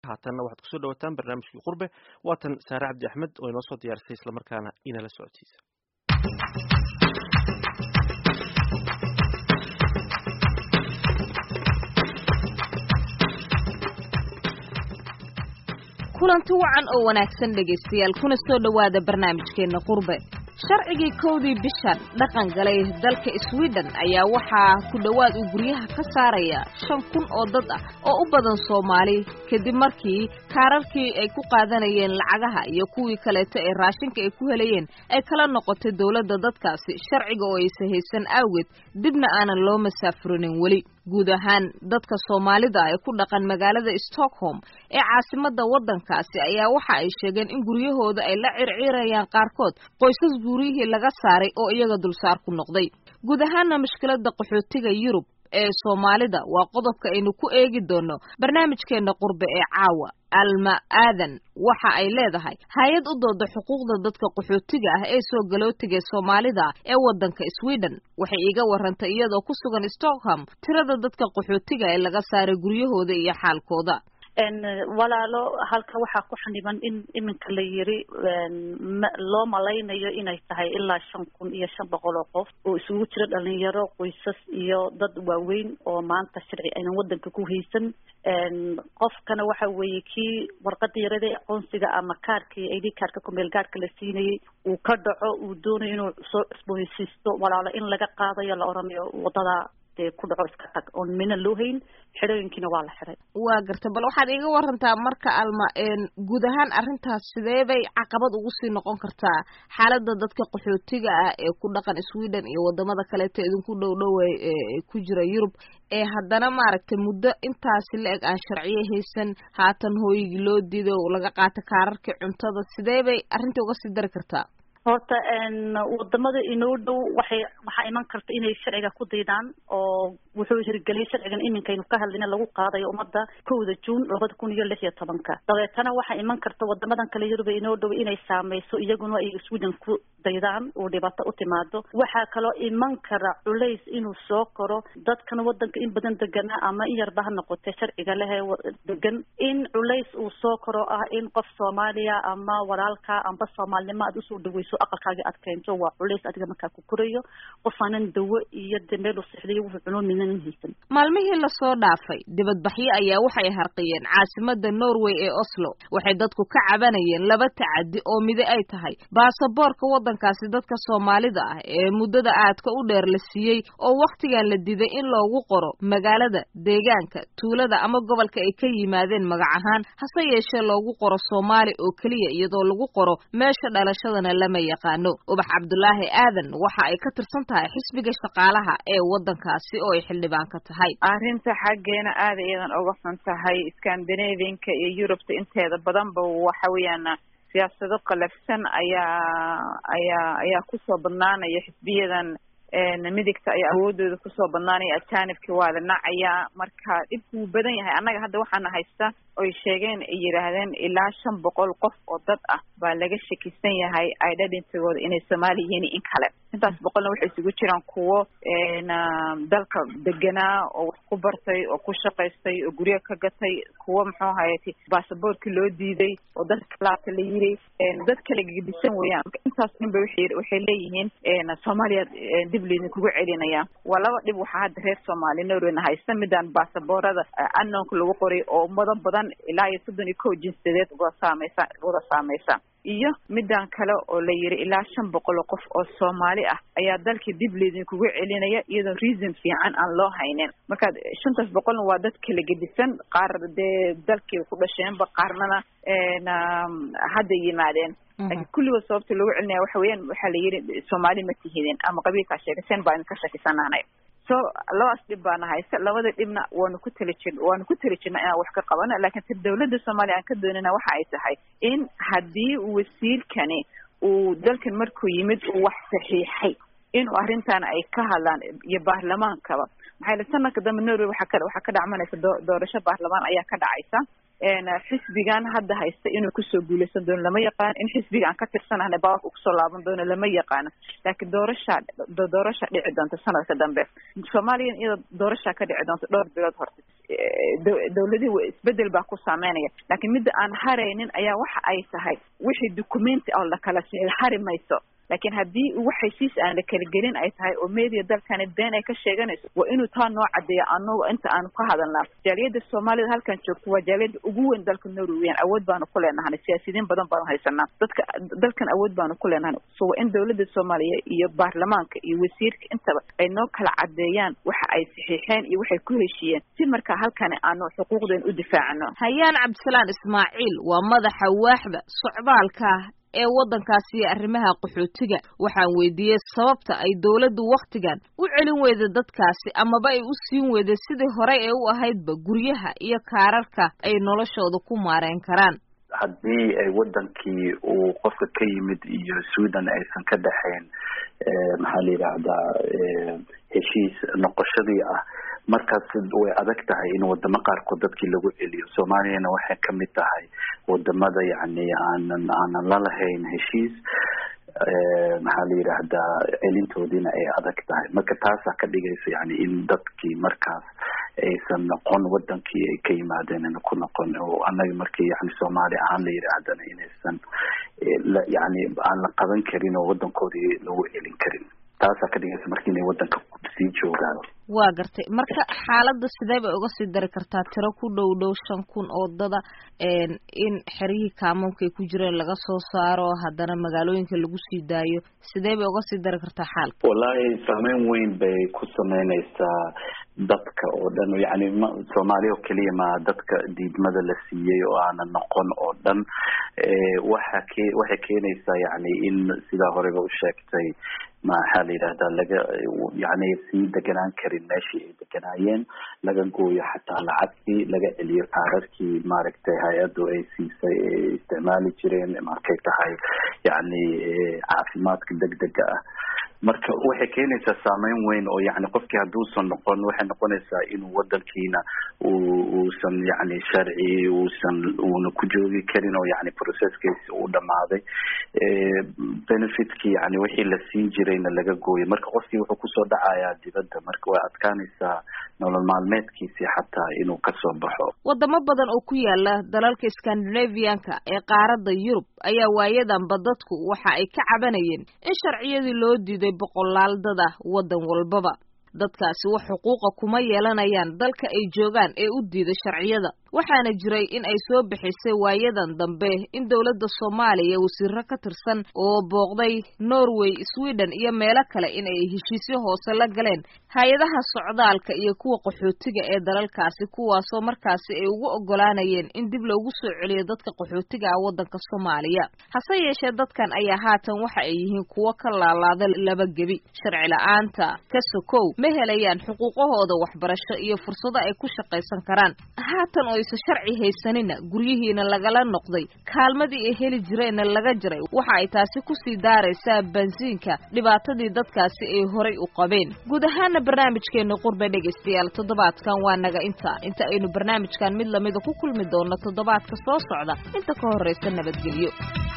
haatanna waxaad kusoo dhawataan barnaamijkii qurbe waatan saare cabdi axmed oo inoo soo diyaarisay islamarkaana inala socodsiisa kulanti wacan oo wanaagsan dhegaystayaal kuna soo dhowaada barnaamijkeenna qurbe sharcigii kowdii bishan dhaqan galay dalka sweden ayaa waxaa ku dhowaad uu guryaha ka saaraya shan kun oo dad ah oo u badan soomaali kadib markii kaararkii ay ku qaadanayeen lacagaha iyo kuwii kaleeto ee raashinka ay ku helayeen ay kala noqotay dowladda dadkaasi sharciga oo aysa haysan awgeed dibna aanan loo masaafurinin weli guud ahaan dadka soomaalida ee ku dhaqan magaalada stockholm ee caasimadda waddankaasi ayaa waxa ay sheegeen in guryahooda ay la circiirayaan qaarkood qoysas guryihii laga saaray oo iyaga dulsaar ku noqday guud ahaanna mushkiladda qaxootiga yurub ee soomaalida waa qodobka aynu ku eegi doono barnaamijkeenna qurbe ee caawa alma aadan waxa ay leedahay hay-ad u dooda xuquuqda dadka qaxootiga ah ee soo galootiga soomaalida ee waddanka sweden waxay iiga warantay iyadoo ku sugan stockholm tirada dadka qaxootiga ee laga saaray guryahooda iyo xaalkooda walaalo halka waxaa ku xaniban in iminka la yiri loo malaynayo inay tahay ilaa shan kun iyo shan boqol oo qof oo isugu jira dhalinyaro qoysas iyo dad waaweyn oo maanta sharci aynan wadanka ku haysan qofkana waxa weeye kii warqada yarada aqoonsiga ama kaarkii id kaarka kumeel gaarhka la siinayay uu ka dhaco uu doonayo inuu soo cusboonaysiisto walaalo in laga qaadayo la oranayo wadada ku dhaco iska tag oon mina loo hayn xidhooyinkiina waa la xiday waa garta bal waxaad iiga warantaa marka alma guud ahaan arrintaas sidee bay caqabad ugu sii noqon kartaa xaaladda dadka qaxootiga ah ee ku dhaqan sweden iyo wadamada kaleeto idinku dhow dhowey ku jira yurub ee haddana maaragtay muddo intaasi la eg aan sharciyo haysan haatan hooyigii loo diido laga qaato kaararkii cuntada sidee bay arrintai uga sii dari kartaa horta wadamada inoo dhow waxay waxaa iman karta inay sharciga ku daydaan oo wuxuu hirgeliyay sharcigan iminkaynu ka hadlayna lagu qaadayo ummadda kowda juun labada kun iyo lix iyo tobanka dabeetana waxaa iman karta wadamadan kale yuruba inoo dhow inay saameyso iyaguna ay sweden ku daydaan oo dhibaato u timaado waxaa kaloo iman kara culays inuu soo koro dadkan wadanka in badan deganaa ama in yarba ha noqotee sharciga lehe degan in culays uu soo koro ah in qof soomaaliya ama walaalka amba soomaalnimo aad usoo dhaweyso aqalkaaga aad keento waa culays adiga markaa ku korayo qof aanan dawo iyo de meel u sixdayo wuxuu cuno minan haysan maalmihii lasoo dhaafay dibadbaxyo ayaa waxay harqiyeen caasimada norway ee oslo waxay dadku ka cabanayeen laba tacadi oo mide ay tahay baasaboorka waddankaasi dadka soomaalida ah ee muddada aadka u dheer la siiyey oo wakhtigan la diiday in loogu qoro magaalada deegaanka tuulada ama gobolka ay ka yimaadeen magac ahaan hase yeeshee loogu qoro soomaali oo keliya iyadoo lagu qoro meesha dhalashadana lama yaqaano ubax cabdulaahi aadan waxa ay ka tirsan tahay xisbiga shaqaalaha ee waddankaasi oo ay xildhibaan ka tahay arrinta xaggeena aada iyadan uga xun tahay scandinavianka iyo yurubta inteeda badanba waxa weeyaan siyaasado qalafsan ayaa ayaa ayaa kusoo badnaanaya xisbiyadan midigta ayaa awoodooda kusoo badnaanaya ajaanibki waa la nacayaa marka dhibku wuu badan yahay annaga hadda waxaana haysta oy sheegeen ay yidhaahdeen ilaa shan boqol qof oo dad ah baa laga shakisan yahay identigooda inay soomaali yihiin in kale intaas boqolna waxay isugu jiraan kuwo dalka deganaa oo wax ku bartay oo ku shaqaystay oo guryo ka gatay kuwo muxuu hayati baasaboorkii loo diiday oo dadka laabta la yiri dad kala gedisan weeyaan marka intaas dhinba waxay waxay leeyihiin soomaaliya dib laydinkugu celinaya waa laba dhib waxaa hadda reer soomaali norwayna haysta midaan baasaboorada anoonka lagu qoray oo ummado badan ilaa iyo soddon iyo kow jinsiyadeed uga saameysa wada saameysa iyo midaan kale oo la yiri ilaa shan boqol oo qof oo soomaali ah ayaa dalkii dib laydinkugu celinaya iyadoo reason fiican aan loo haynin marka shantaas boqolna waa dad kala gedisan qaar dee dalkii ku dhasheenba qaarnana hadday yimaadeen laakiin kulligood sababta loogu celinaya waxa weeyaan waxaa la yidhi soomaali ma tihidin ama qabiilkaa sheegaseen baa idinka shakisanaanay so labadaas dhib baana haysta labada dhibna waanu ku tali jir waanu ku tali jirna inaan wax ka qabano laakiin ta dawladda soomaaliya aan ka doonana waxa ay tahay in haddii wasiirkani uu dalkan markuu yimid uu wax saxiixay inuu arrintan ay ka hadlaan iyo baarlamaankaba maxaa yili sanadka dambe norway waxaa ka waxaa ka dhacmanaysa doo doorasho baarlamaan ayaa ka dhacaysa xisbigan hadda haysta inuu kusoo guuleysan doono lama yaqaano in xisbiga aan ka tirsanahna bawarka kusoo laaban doono lama yaqaano laakiin doorashaa doorasha dhici doonta sanadka dambe soomaaliya iyadoo doorashaa ka dhici doonta dhowr bilood horta dawladihii isbedel baa ku saameynaya laakiin midda aan haraynin ayaa waxa ay tahay wixii documenti oo lakala hari mayso laakiin haddii wax heshiis aan la kala gelin ay tahay oo media dalkani been ay ka sheeganayso waa inuu taa noo caddeeya anagu inta aanu ka hadalnaa jaaliyadda soomaalida halkan joogto waa jaaliyadda ugu weyn dalka norweyan awood baanu ku leenahay siyaasiyiin badan baanu haysanaa dadka dalkan awood baanu ku leenahay so waa in dawladda soomaaliya iyo baarlamaanka iyo wasiirka intaba ay noo kala caddeeyaan waxa ay saxiixeen iyo waxay ku heshiiyeen si markaa halkani aanu xuquuqdeen u difaacno hayaan cabdisalaan ismaaciil waa madaxa waaxda socdaalka ee waddankaasi iyo arrimaha qaxootiga waxaan weydiiyey sababta ay dawladdu wakhtigan u celin weyda dadkaasi amaba ay u siin weyday sidii horey ee u ahaydba guryaha iyo kaararka ay noloshooda ku maareen karaan haddii ay waddankii uu qofka ka yimid iyo sweden aysan ka dhexayn maxaa la yidhaahdaa heshiis noqoshadii ah markaas way adag tahay in wadamo qaarkood dadkii lagu celiyo soomaaliyana waxay kamid tahay wadamada yani aanan aanan lalahayn heshiis maxaa la yidhaahdaa celintoodiina ay adag tahay marka taasaa ka dhigaysa yani in dadkii markaas aysan noqon wadankii ay ka yimaadeen ina ku noqon oo annaga markii yani soomaali ahaan la yidhaahdana inaysan yani aan la qaban karin oo wadankoodii lagu celin karin taasaa ka dhigaysa marka inay wadanka sii joogaan waa gartay marka xaaladda sidee bay uga sii dari kartaa tiro ku dhow dhow shan kun oo dada in xeryihii kaamoonka ay ku jireen laga soo saaro haddana magaalooyinka lagu sii daayo sidee bay uga sii dari kartaa xaalka wallahi saameyn weyn bay ku sameyneysaa dadka oo dhan yani ma soomaaliya oo keliya ma dadka diidmada la siiyey oo aanan noqon oo dhan waxa ke waxay keenaysaa yani in sidaa horeba u sheegtay maxaa la yidhahdaa laga yani sii deganaan karin meeshii ay deganaayeen laga gooyo xataa lacagtii laga celiyo kaararkii maaragtay hay-addu ay siisay ay isticmaali jireen markay tahay yani caafimaadka degdega ah marka waxay keenaysaa saameyn weyn oo yani qofkii hadduusan noqon waxay noqonaysaa inuu wadankiina u uusan yani sharci uusan uuna ku joogi karin oo yani processkiisi uu dhamaaday benefitkii yani wixii la siin jirayna laga gooyay marka qofkii wuxuu kusoo dhacayaa dibadda marka way adkaanaysaa nolol maalmeedkiisii xataa inuu kasoo baxo wadamo badan oo ku yaala dalalka scandinavianka ee qaaradda yurub ayaa waayadanba dadku waxa ay ka cabanayeen in sharciyadii loo diiday boqolaal dad ah waddan walbaba dadkaasi wax xuquuqa kuma yeelanayaan dalka ay joogaan ee u diiday sharciyada waxaana jiray in ay soo bixisay waayadan dambe in dowladda soomaaliya wasiiro ka tirsan oo booqday norway sweden iyo meelo kale in ay heshiisyo hoose la galeen hay-adaha socdaalka iyo kuwa qaxootiga ee dalalkaasi kuwaasoo markaasi ay ugu oggolaanayeen in dib loogu soo celiyo dadka qaxootiga ah waddanka soomaaliya hase yeeshee dadkan ayaa haatan waxa ay yihiin kuwo ka laalaada laba gebi sharci la-aanta ka sokow ma helayaan xuquuqahooda waxbarasho iyo fursado ay ku shaqaysan karaan haatan oo aysan sharci haysanina guryihiina lagala noqday kaalmadii ay heli jireenna laga jiray waxa ay taasi kusii daaraysaa bansiinka dhibaatadii dadkaasi ay horay u qabeen guud ahaana barnaamijkeena qurbe dhegaystayaal toddobaadkan waa naga inta inta aynu barnaamijkan mid lamida ku kulmi doono toddobaadka soo socda inta ka horraysa nabadgelyo